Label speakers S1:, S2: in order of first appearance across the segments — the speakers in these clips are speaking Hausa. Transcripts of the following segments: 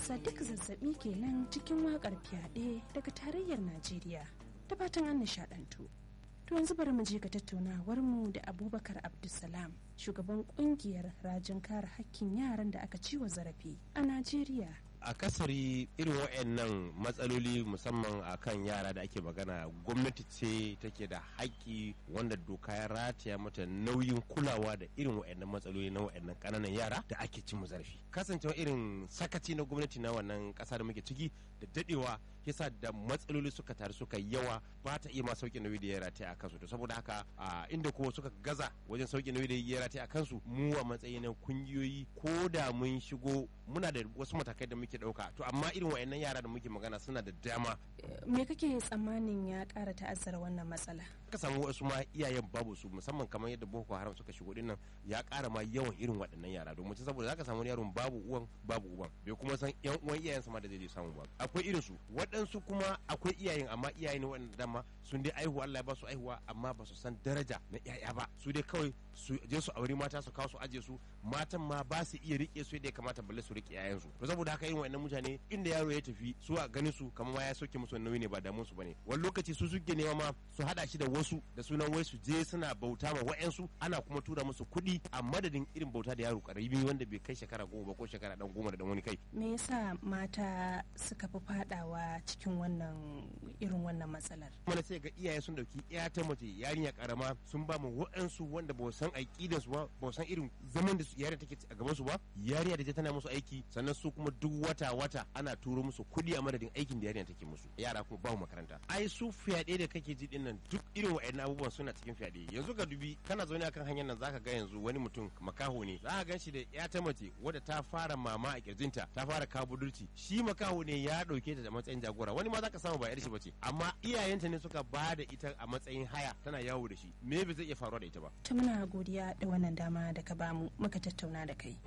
S1: sadiq zazzabi kenan cikin wakar fyaɗe daga tarayyar najeriya da fatan an nishaɗantu to yanzu bari mu je ga tattaunawar mu da abubakar abdulsalam shugaban kungiyar rajin kare hakkin yaran da aka ciwa zarafi a najeriya
S2: akasari irin waɗannan matsaloli musamman a kan yara da ake magana gwamnati ce take da haƙƙi wanda doka ya rataya mata nauyin kulawa da irin waɗannan matsaloli na waɗannan ƙananan yara da ake cin zarafi kasancewa irin sakaci na gwamnati na wannan ƙasa da muke ciki da daɗewa yasa da matsaloli suka taru suka yawa ba ta iya ma sauƙi nauyi da ya rataya a kansu to saboda haka a inda ko suka gaza wajen sauƙi nauyi da ya rataya a kansu mu a matsayin kungiyoyi ko da mun shigo muna da wasu matakai da muke ɗauka to amma irin wayannan yara da muke magana suna da dama
S1: me kake tsammanin ya ƙara ta'azzara wannan matsala
S2: ka samu wasu ma iyayen babu su musamman kamar yadda boko haram suka shigo dinnan ya ƙara ma yawan irin waɗannan yara domin saboda zaka samu yaron babu uwan babu uban bai kuma san yan uwan iyayensa ma da zai samu ba akwai irin su waɗansu kuma akwai iyayen amma iyaye ne waɗanda dama sun dai aihuwa Allah ya ba su aihuwa amma ba su san daraja na yaya ba su dai kawai su je su auri mata su kawo su aje su matan ma ba su iya rike su yadda ya kamata balle su rike yayansu to saboda haka irin waɗannan mutane inda yaro ya tafi su a ganin su kamar ma ya soke musu nauyi ne ba damun su bane wani lokaci su suke nema ma su hada shi da wasu da sunan wai su je suna bauta ma wa'yansu ana kuma tura musu kuɗi a madadin irin bauta da yaro karami wanda bai kai shekara goma ba ko shekara dan goma da dan wani kai
S1: me yasa mata suka fi fadawa cikin wannan irin wannan matsalar
S2: mana sai ga iyaye sun dauki iya ta mace yarinya karama sun ba mu wa'yansu wanda ba san aƙidar su ba ba san irin zaman da yarinya take a gaban su ba yarinya da tana musu aiki sannan su kuma duk wata wata ana turo musu kuɗi a madadin aikin da yarinya take musu yara kuma ba makaranta ai su fyaɗe da kake ji din nan duk irin wa'annan abubuwan suna cikin fyaɗe yanzu ka dubi kana zaune akan hanyar nan zaka ga yanzu wani mutum makaho ne za ka gan shi da ya ta mace wadda ta fara mama a kirjinta ta fara kawo budurci shi makaho ne ya ɗauke ta da matsayin jagora wani ma zaka samu ba yar shi bace amma iyayenta ne suka ba da ita a matsayin haya tana yawo da shi me bai zai iya faruwa da ita ba
S1: ta muna godiya da wannan dama da ka bamu muka tattauna da kai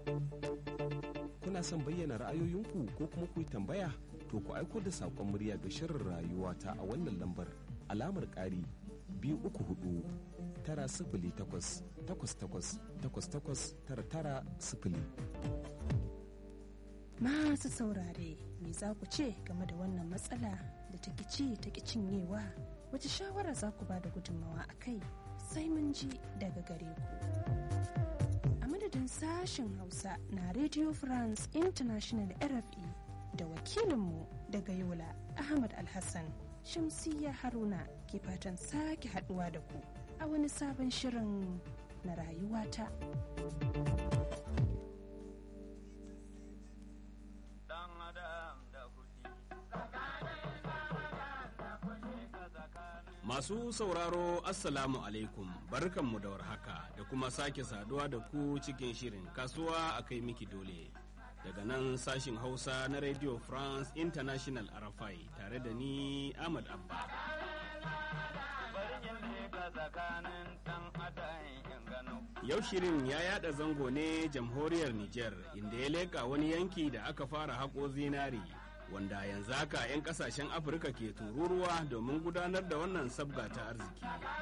S3: kuna son bayyana ra'ayoyinku ko kuma ku yi tambaya to ku aiko da saƙon murya ga shirin rayuwa ta a wannan lambar alamar ƙari biyu uku hudu tara sifili takwas takwas takwas takwas takwas tara tara sifili.
S1: Masu saurare me za ku ce game da wannan matsala da ta ci ta cinyewa wace shawara za ku ba da gudunmawa a kai sai mun ji daga gare ku. A madadin sashen Hausa na Radio France International RFI da wakilinmu daga Yola Ahmad Alhassan. Shamsiyya Haruna ke fatan sake haduwa da ku a wani sabon shirin na rayuwata.
S4: Masu sauraro Assalamu alaikum barkanmu da warhaka da kuma sake saduwa da ku cikin shirin kasuwa a kai miki dole. daga nan sashin hausa na radio france international arafai tare da ni ahmad abba yau shirin ya yada zango ne jamhuriyar niger inda ya leka wani yanki da aka fara haƙo zinari wanda yanzu haka 'yan kasashen afirka ke tururuwa domin gudanar da wannan sabga ta arziki